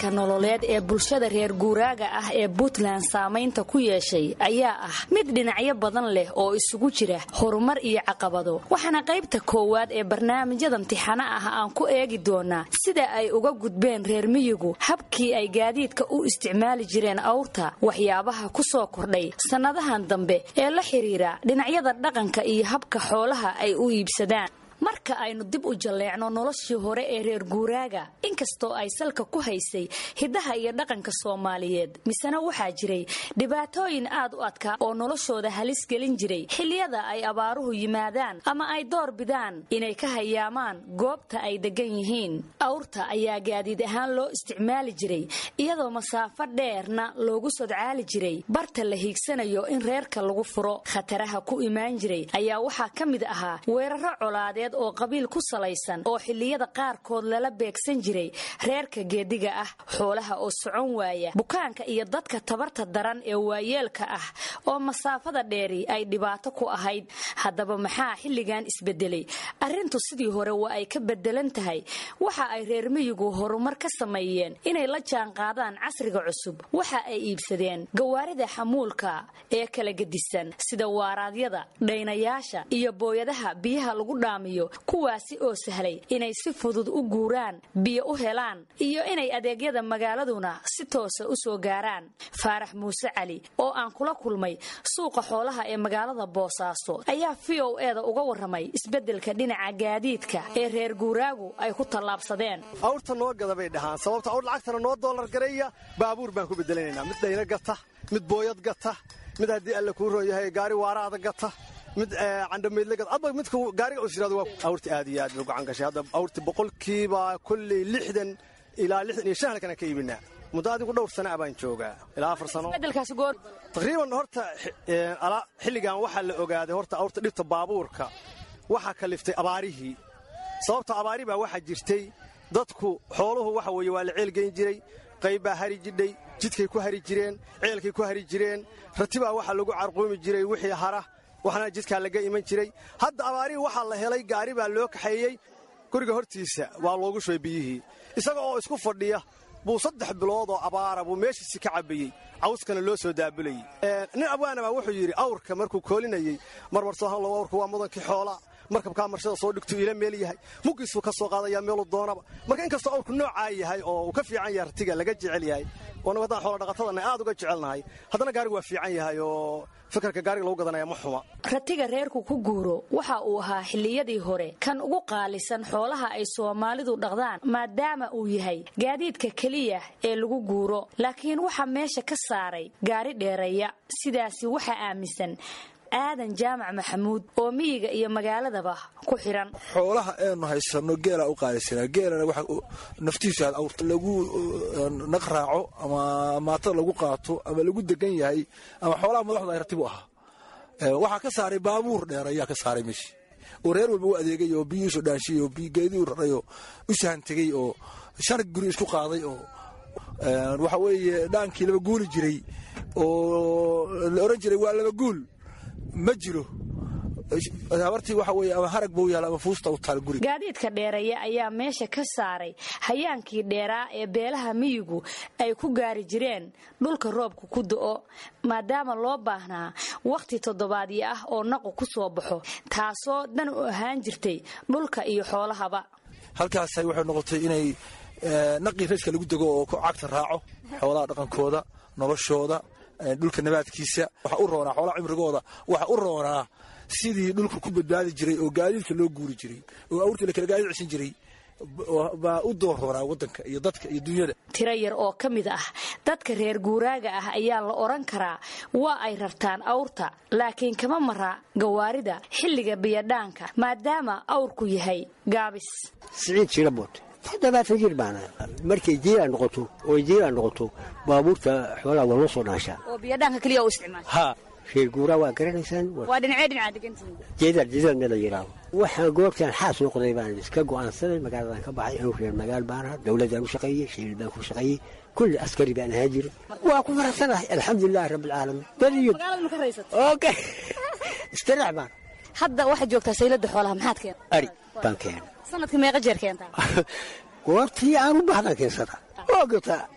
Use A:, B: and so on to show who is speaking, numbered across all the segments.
A: isbeddelka nololeed ee bulshada reer guuraaga ah ee puntland saamaynta ku yeeshay ayaa ah mid dhinacyo badan leh oo isugu jira horumar iyo caqabado waxaana qaybta koowaad ee barnaamijyada imtixaano ah aan ku eegi doonaa sida ay uga gudbeen reer miyigu habkii ay gaadiidka u isticmaali jireen awrta waxyaabaha ku soo kordhay sannadahan dambe ee la xidhiira dhinacyada dhaqanka iyo habka xoolaha ay u iibsadaan marka aynu dib u jalleecno noloshii hore ee reer guuraaga inkastoo ay salka ku haysay hiddaha iyo dhaqanka soomaaliyeed misena waxaa jiray dhibaatooyin aad u adkaa oo noloshooda halis gelin jiray xilliyada ay abaaruhu yimaadaan ama ay door bidaan inay ka hayaamaan goobta ay degan yihiin awrta ayaa gaadiid ahaan loo isticmaali jiray iyadoo masaafo dheerna loogu sodcaali jiray barta la hiigsanayo in reerka lagu furo khataraha ku imaan jiray ayaa waxaa ka mid ahaa weeraro colaadeed oo qabiil ku salaysan oo xilliyada qaarkood lala beegsan jiray reerka geediga ah xoolaha oo socon waaya bukaanka iyo dadka tabarta daran ee waayeelka ah oo masaafada dheeri ay dhibaato ku ahayd haddaba maxaa xilligan isbedelay arrintu sidii hore waa ay ka bedelan tahay waxa ay reer miyigu horumar ka sameeyeen inay la jaanqaadaan casriga cusub waxa ay iibsadeen gawaarida xamuulka ee kala gedisan sida waaraadyada dhaynayaasha iyo booyadaha biyaha lagu dhaamiyo kuwaasi oo sahlay inay si fudud u guuraan biyo u helaan iyo inay adeegyada magaaladuna si toosa u soo gaaraan faarax muuse cali oo aan kula kulmay suuqa xoolaha ee magaalada boosaaso ayaa v o eda uga warramay isbeddelka dhinaca gaadiidka ee reer guuraagu ay ku tallaabsadeen
B: awrta noo gada bay dhahaan sababta awr lacagtana noo doolar gareeya baabuur baan ku bedelanaynaa mid dhayna gata mid booyad gata mid haddii alle kuu roon yahay gaari waaraada gata mid candhamaydlagad midka gaariga usiraado waa awrta aad iyo aad bay gacan gashay hadda awrta boqolkiiba kolley lixdan ilaa lixdan iyo shan halkana ka iibinaa muddo adigu dhowr sana baan joogaa ilaa afar sano taqriiban horta xilligan waxaa la ogaaday horta awrta dhibta baabuurka waxaa kaliftay abaarihii sababta abaari baa waxaa jirtay dadku xooluhu waxa weeye waa la ceelgeyn jiray qayb baa hari jidhay jidkay ku hari jireen ceelkay ku hari jireen ratibaa waxaa lagu carquumi jiray wixii hara waxna jidkaa laga iman jiray hadda abaarihii waxaa la helay gaari baa loo kaxeeyey guriga hortiisa waa loogu shubay biyihii isaga oo isku fadhiya buu saddex bilood oo abaara buu meeshiisi ka cabbayey cawskana loo soo daabulayey nin abwaana baa wuxuu yidhi awrka markuu koolinayey marmar soohan low awrka waa mudankii xoolaa markabkaa marshada soo dhigtuu ila meel yahay muggiisuu ka soo qaadayaa meelu doonaba marka inkastoo awrku noocaa yahay oo uu ka fiican yahay ratiga laga jecel yahay oonnagu haddaan xoola dhaqatadana aad uga jecelnahay haddana gaarigu waa fiican yahay oo fikirka gaariga lagu gadanaya ma xuma
A: ratiga reerku ku guuro waxa uu ahaa xilliyadii hore kan ugu qaalisan xoolaha ay soomaalidu dhaqdaan maadaama uu yahay gaadiidka keliya ee lagu guuro laakiin waxaa meesha ka saaray gaari dheereeya sidaasi waxaa aaminsan aadan jaamac maxamuud oo miyiga iyo magaaladaba ku xiran
C: xoolaha eenu haysano geelaa u qaalisanaa geelana waxa naftiisu aad awrta lagu naq raaco ama maatada lagu qaato ama lagu degan yahay ama xoolaha madaxda ay ratib u ahaa waxaa ka saaray baabuur dheer ayaa ka saaray meeshii oo reer walba u adeegay oo biyuusu dhaanshiy oo geedii raray oo u sahan tegey oo shan guri isku qaaday oo waxa weeye dhaankii laba guuli jiray oo la oran jiray waa laba guul ma jiro habartii waxa weye ama harag buu yaal ama fuusta u taal guriga
A: gaadiidka dheereeya ayaa meesha ka saaray hayaankii dheeraa ee beelaha miyigu ay ku gaari jireen dhulka roobka ku do'o maadaama loo baahnaa wakhti toddobaadyo ah oo naqu ku soo baxo taasoo dan u ahaan jirtay dhulka iyo xoolahaba
C: halkaasay waxay noqotay inay naqii rajka lagu dego oo cagta raaco xoolaha dhaqankooda noloshooda dhulka nabaadkiisa waxa u roonaa xoolaha cimrigooda waxa u roonaa sidii dhulka ku badbaadi jiray oo gaadiidka loo guuri jiray oo awrtii la kala gaadiid ceshan jiray baa u door roonaa waddanka iyo dadka iyo dunyada
A: tiro yar oo ka mid ah dadka reer guuraaga ah ayaa la odhan karaa waa ay rartaan awrta laakiin kama mara gawaarida xilliga biyadhaanka maadaama awrku yahay gaabis
D: siciid jirabood toddobaatan jir baana markay jiiraan noqoto oo jiiraan noqoto baabuurta xoolaha waa loo soo dhaashaa
A: oo biyadhaanka keliya u isticmaal
D: ha reer guuraa waa garanaysaan
A: waa dhinacee dhinaca degantihiin
D: jeedar jeedar meel la yidhaaho waxaan goobtaan xaas noqday baan iska go'aansaday magaaladan ka baxay inuu reer magaal baan ahaa dowladdaan u shaqeeyey shiil baan ku shaqeeyey kulli askari baan ahaan jira waa ku faraxsanahay alxamdulilahi rabbilcaalamiin badiyo
A: magaalada ma ka raysat
D: okay istirax baan
A: hadda waxaad joogtaa saylada xoolaha maxaad keenta
D: ari baan keenay
A: sanadka meeqa jeer keentaa
D: goortii aan u baahdan keensada waa gataa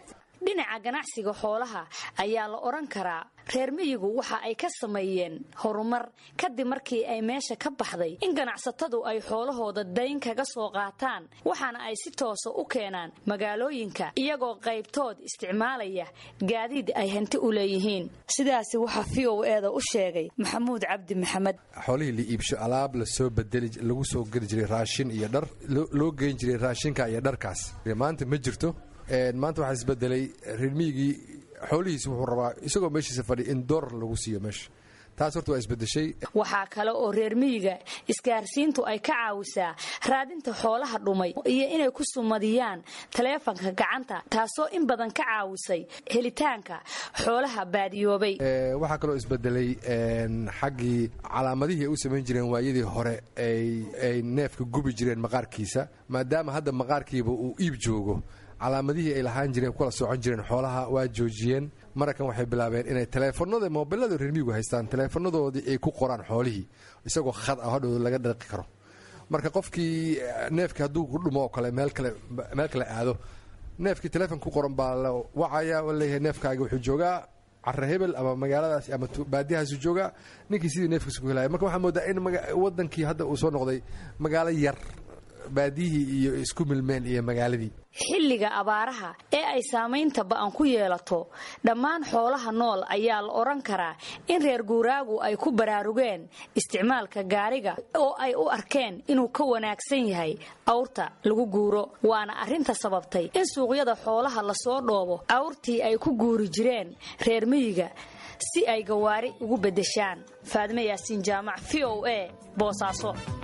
A: dhinaca ganacsiga xoolaha ayaa la odhan karaa reer miyigu waxa ay ka sameeyeen horumar kadib markii ay meesha ka baxday in ganacsatadu ay xoolahooda dayn kaga soo qaataan waxaana ay si toosa u keenaan magaalooyinka iyagoo qaybtood isticmaalaya gaadiid ay hanti u leeyihiin sidaasi waxaa v o eeda u sheegay maxamuud cabdi maxamed
E: xoolihii la iibsho alaab lasoo bedeli lagu soo geli jiray raashin iyo dhar loo geyn jiray raashinka iyo dharkaas maanta ma jirto maanta waxaa isbedelay reer miyigii xoolihiisi wuxuu rabaa isagoo meeshiisa fadhi in doolar lagu siiyo meesha taas horta waa isbedeshay
A: waxaa kale oo reer miyiga isgaarsiintu ay ka caawisaa raadinta xoolaha dhumay iyo inay ku sumadiyaan taleefanka gacanta taasoo in badan ka caawisay helitaanka xoolaha baadiyoobay
E: waxaa kaloo isbedelay xaggii calaamadihii ay u samayn jireen waayadii hore ay neefka gubi jireen maqaarkiisa maadaama hadda maqaarkiiba uu iib joogo calaamadihii ay lahaan jireen kula socon jireen xoolaha waa joojiyeen mararkan waxay bilaabeen inay taleefanada mobilada reermiyigu haystaan taleefanadoodii ay ku qoraan xoolihii isagoo khad ah hodhow laga dhaqi karo marka qofkii neefkii hadduu ku dhumo oo kale meel kale aado neefkii taleefon ku qoran baa la wacaya oo leeyahay neefkaaga wuxuu joogaa cara hebel ama magaaladaas ama baadiyahaasu joogaa ninkii sidii neefkiisa ku helaya marka waxaa moodaa in wadankii hadda uu soo noqday magaalo yar baadiyihii iyo isku milmeen iyo magaaladii
A: xilliga abaaraha ee ay saamaynta ba'an ku yeelato dhammaan xoolaha nool ayaa la odhan karaa in reer guuraagu ay ku baraarugeen isticmaalka gaariga oo ay u arkeen inuu ka wanaagsan yahay awrta lagu guuro waana arrinta sababtay in suuqyada xoolaha lasoo dhoobo awrtii ay ku guuri jireen reer miyiga si ay gawaari ugu beddeshaan faadme yaasiin jaamac v o a boosaaso